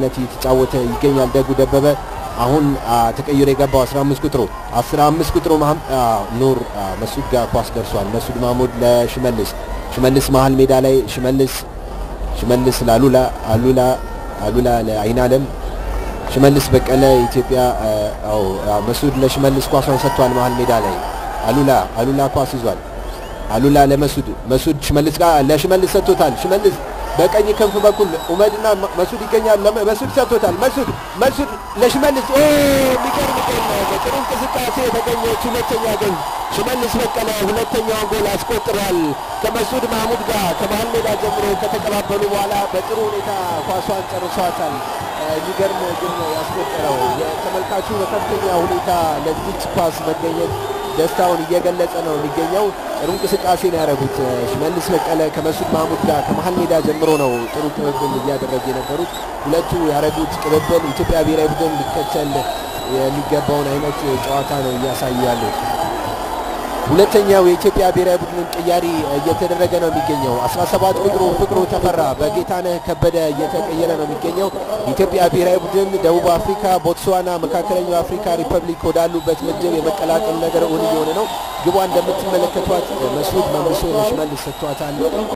ነት የተጫወተ ይገኛል። ደጉ ደበበ አሁን ተቀይሮ የገባው 15 ቁጥሩ 15 ቁጥሩ ኑር መሱድ ጋር ኳስ ደርሷል። መሱድ ማሙድ ለሽመልስ ሽመልስ መሀል ሜዳ ላይ ሽመልስ ሽመልስ ለአሉላ አሉላ አሉላ ለአይናለም ሽመልስ በቀለ ኢትዮጵያ መሱድ ለሽመልስ ኳሷን ሰጥቷል። መሀል ሜዳ ላይ አሉላ አሉላ ኳስ ይዟል። አሉላ ለመሱድ መሱድ ሽመልስ ጋር ለሽመልስ ሰጥቶታል። ሽመልስ በቀኝ ክንፍ በኩል ኡመድና መሱድ ይገኛል። መሱድ ሰጥቶታል። መሱድ መሱድ ለሽመልስ የሚገርም ጎል ነው። በጥሩ እንቅስቃሴ የተገኘች ሁለተኛ ጎል ሽመልስ በቀለ ሁለተኛውን ጎል አስቆጥሯል። ከመሱድ ማህሙድ ጋር ከመሀል ሜዳ ጀምሮ ከተቀባበሉ በኋላ በጥሩ ሁኔታ ኳሷን ጨርሷታል። የሚገርም ግን ያስቆጠረው የተመልካቹ በከፍተኛ ሁኔታ ለዚች ኳስ መገኘት ደስታውን እየገለጸ ነው የሚገኘው። ጥሩ እንቅስቃሴ ነው ያደረጉት። ሽመልስ በቀለ ከመሱድ ማህሙድ ጋር ከመሀል ሜዳ ጀምሮ ነው ጥሩ ቅብብል እያደረጉ የነበሩት። ሁለቱ ያደረጉት ቅብብል ኢትዮጵያ ብሔራዊ ቡድን ሊከተል የሚገባውን አይነት ጨዋታ ነው እያሳዩ ያሉት። ሁለተኛው የኢትዮጵያ ብሔራዊ ቡድን ቅያሪ እየተደረገ ነው የሚገኘው። 17 ቁጥሩ ፍቅሩ ተፈራ በጌታነህ ከበደ እየተቀየረ ነው የሚገኘው። የኢትዮጵያ ብሔራዊ ቡድን ደቡብ አፍሪካ፣ ቦትስዋና፣ መካከለኛው አፍሪካ ሪፐብሊክ ወዳሉበት ምድብ የመቀላቀል ነገር እውን እየሆነ ነው። ግቧ እንደምትመለከቷት መስዑድ መልሶ ለሽመልስ ሰጥቷታል።